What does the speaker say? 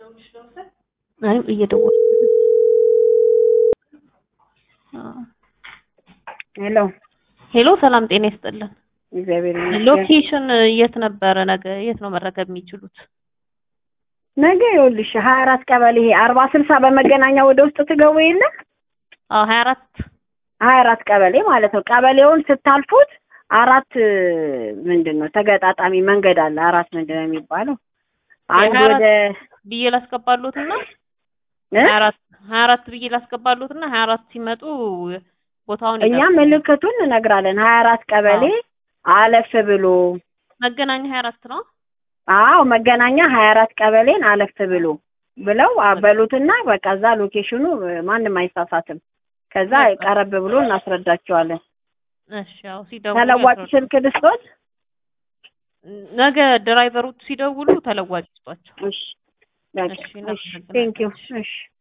አይ እየደወልኩ ሄሎ ሄሎ፣ ሰላም ጤና ይስጥልን። እግዚአብሔር ይመስገን። ሎኬሽን የት ነበረ? ነገ የት ነው መረከብ የሚችሉት? ነገ ይኸውልሽ ሀያ አራት ቀበሌ ይሄ አርባ ስልሳ በመገናኛ ወደ ውስጥ ትገቡ የለ አዎ፣ ሀያ አራት ሀያ አራት ቀበሌ ማለት ነው። ቀበሌውን ስታልፉት አራት ምንድን ነው ተገጣጣሚ መንገድ አለ። አራት ምንድን ነው የሚባለው? አንድ የሀያ ወደ ብዬ ላስገባሉትና እ? ሀያ አራት ሀያ አራት ብዬ ላስገባሉትና ሀያ አራት ሲመጡ ቦታውን እኛ ይጠቁሙ። ምልክቱን እነግራለን። ሀያ አራት ቀበሌ አለፍ ብሎ መገናኛ ሀያ አራት ነው። አዎ መገናኛ ሀያ አራት ቀበሌን አለፍ ብሎ ብለው አበሉትና በቃ እዛ ሎኬሽኑ ማንም አይሳሳትም። ከዛ ቀረብ ብሎ እናስረዳቸዋለን። እሺ፣ ያው ሲደውሉ ተለዋጭ ያስረዱ። ስልክ ልስጦት? ነገ ድራይቨሮች ሲደውሉ ተለዋጭ ይስጧቸው። እሺ በቃ እሺ፣ እሺ እናመሰግናለን። ቴንኪው እሺ